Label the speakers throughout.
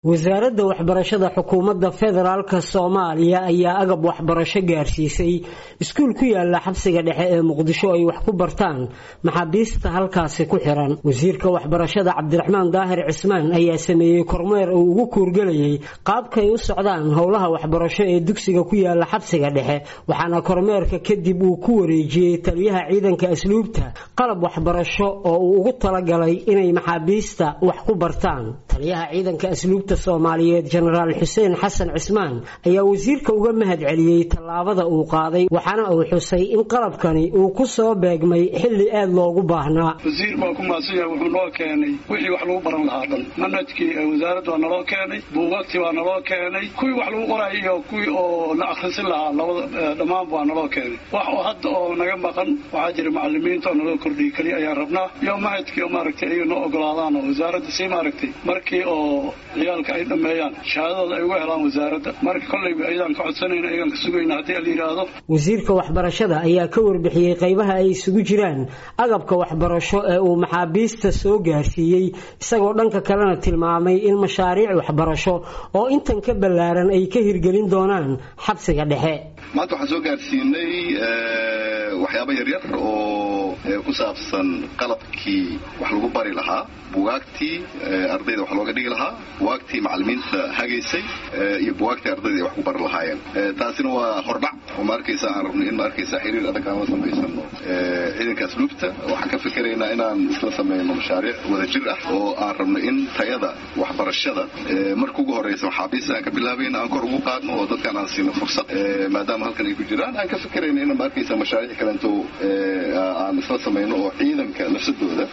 Speaker 1: wasaaradda waxbarashada xukuumadda federaalk soomaaliya ayaa agab waxbarasho gaarsiisay iskuul ku yaala xabsiga dhexe ee muqdisho ay wax ku bartaan maxaabiista halkaasi ku xiran wasiirka waxbarashada cabdiraxmaan daahir cismaan ayaa sameeyey kormeer uu ugu kuurgelayay qaabkay u socdaan howlaha waxbarasho ee dugsiga ku yaala xabsiga dhexe waxaana kormeerka kadib uu ku wareejiyey taliyaha ciidanka asluubta qalab waxbarasho oo uu ugu talagalay inay maxaabiista wax ku bartaan taliyaha ciidanka asluubta soomaaliyeed jenaraal xuseen xasan cismaan ayaa wasiirka uga mahad celiyey tallaabada uu qaaday waxaana uu xusay in qalabkani uu ku soo beegmay xilli aad loogu baahnaa
Speaker 2: wasiir baa ku mahadsan yahay wuxuu noo keenay wixii wax lagu baran lahaa dhan manhajkii wasaaradda waa naloo keenay buugaagtii waa naloo keenay kuwii wax lagu qoray iyo kuwii oo la akhrisin lahaa labada dhammaanba waa naloo keenay wax oo hadda oo naga maqan waxaa jira macalimiinta oo naloo kordhiyey keliya ayaan rabnaa iyo manhajkii oo maaragtay ayaga noo ogolaadaan oo wasaaradda sii maaragtay markii oo ciyaalka ay dhameeyaan shahaadadooda ay uga helaan wasaaradda marka kolleyba ayadaan ka codsanayna ayadaan ka sugayna haddii la yidhaahdo
Speaker 1: wasiirka waxbarashada ayaa ka warbixiyey qaybaha ay isugu jiraan agabka waxbarasho ee uu maxaabiista soo gaarsiiyey isagoo dhanka kalena tilmaamay in mashaariic waxbarasho oo intan ka ballaaran ay ka hirgelin doonaan xabsiga dhexe
Speaker 3: maanta waxaan soo gaarsiinay waxyaabo yaryar oo ku saabsan qalabkii wax lagu bari lahaa bugaagtii ardayda wax looga dhigi lahaa bugaagtii macalimiinta hagaysay iyo bugaagtii ardayda ay wax ku bari lahaayeen taasina waa hordhac oo ma arkaysa aan rabno in ma arkaysa xiriir adag aan la samaysano ciidanka asluubta waxaan ka fikeraynaa inaan isla samayno mashaariic wadajir ah oo aan rabno in tayada waxbarashada marka ugu horeysa maxaabiista aan ka bilaabayna aan kor ugu qaadno oo dadkaan aan siino fursad maadaama halkan ay ku jiraan aan ka fikerayna in ma arkaysa mashaariic kalento aan isla samayno oo ciidanka lafsadooda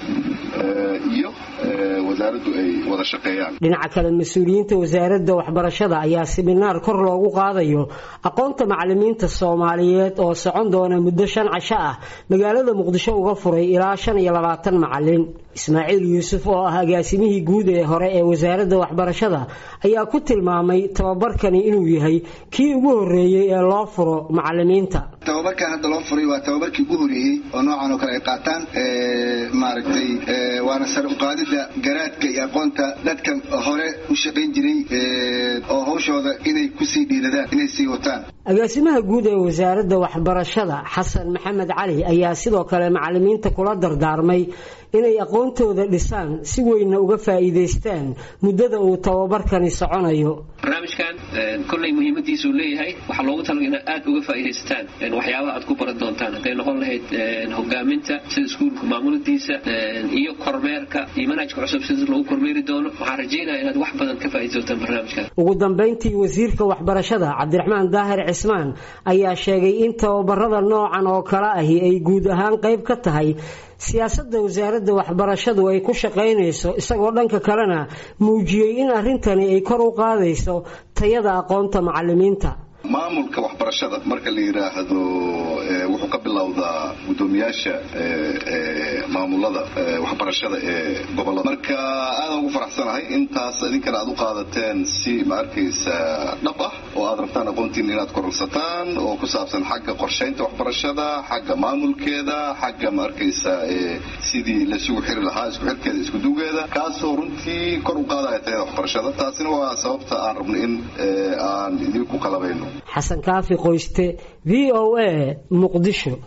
Speaker 3: iyo wasaaraddu ay wada shaqeeyaan
Speaker 1: dhinaca kale mas-uuliyiinta wasaaradda waxbarashada ayaa siminaar kor loogu qaadayo aqoonta macalimiinta soomaaliyeed oo socon doona muddo shan casho ah magaalada muqdisho uga furay ilaa shan iyo labaatan macalin ismaaciil yuusuf oo ah agaasimihii guud ee hore ee wasaaradda waxbarashada ayaa ku tilmaamay tababarkani inuu yahay kii ugu horreeyey ee loo furo macalimiinta
Speaker 4: tababarkan hadda loo furay waa tababarkii ugu horeeyey oo noocan oo kale ay qaataan maaragtay waana sar uqaadida garaadka iyo aqoonta dadka hore u shaqayn jiray oo hawshooda inay kusii dhiiradaan inay sii wataan
Speaker 1: agaasimaha guud ee wasaaradda waxbarashada xasan maxamed cali ayaa sidoo kale macalimiinta kula dardaarmay inay aqoontooda dhisaan si weynna uga faa'iidaystaan muddada uu tababarkani soconayo
Speaker 5: barnaamijkan kolley muhiimadiisuu leeyahay waxaa loogu talaga inaad aad uga faa'iidaysataan waxyaabaha aad ku baran doontaan hadday noqon lahayd hogaaminta sida iskuulka maamuladiisa iyo kormeerka iyo manhajka cusub sida loogu kormeeri doono waxaan rajaynaya inaad wax badan ka faa'iidi doontaan barnaamijkan
Speaker 1: ugu dambayntii wasiirka waxbarashada cabdiraxmaan daahir cismaan ayaa sheegay in tababarada noocan oo kale ahi ay guud ahaan qayb ka tahay siyaasadda wasaaradda waxbarashadu ay ku shaqaynayso isagoo dhanka kalena muujiyey in arrintani ay kor u qaadayso tayada aqoonta macalimiinta
Speaker 3: maamulka waxbarashada marka la yidhaahdo wuxuu ka bilowdaa guddoomiyaasha maamulada waxbarashada ee gobolada marka aadaan ugu faraxsanahay intaas idinkana aad u qaadateen si ma arkaysa dhab ah oo aad rabtaan aqoontiin inaad kororsataan oo ku saabsan xagga qorshaynta waxbarashada xagga maamulkeeda xagga ma arkaysa sidii laisugu xiri lahaa isku xirkeeda isku dugeeda kaasoo runtii kor u qaadaya tayada waxbarashada taasina waa sababta aan rabno in aan idinku qalabayno
Speaker 1: xasan kaafi qoyste v o a muqdisho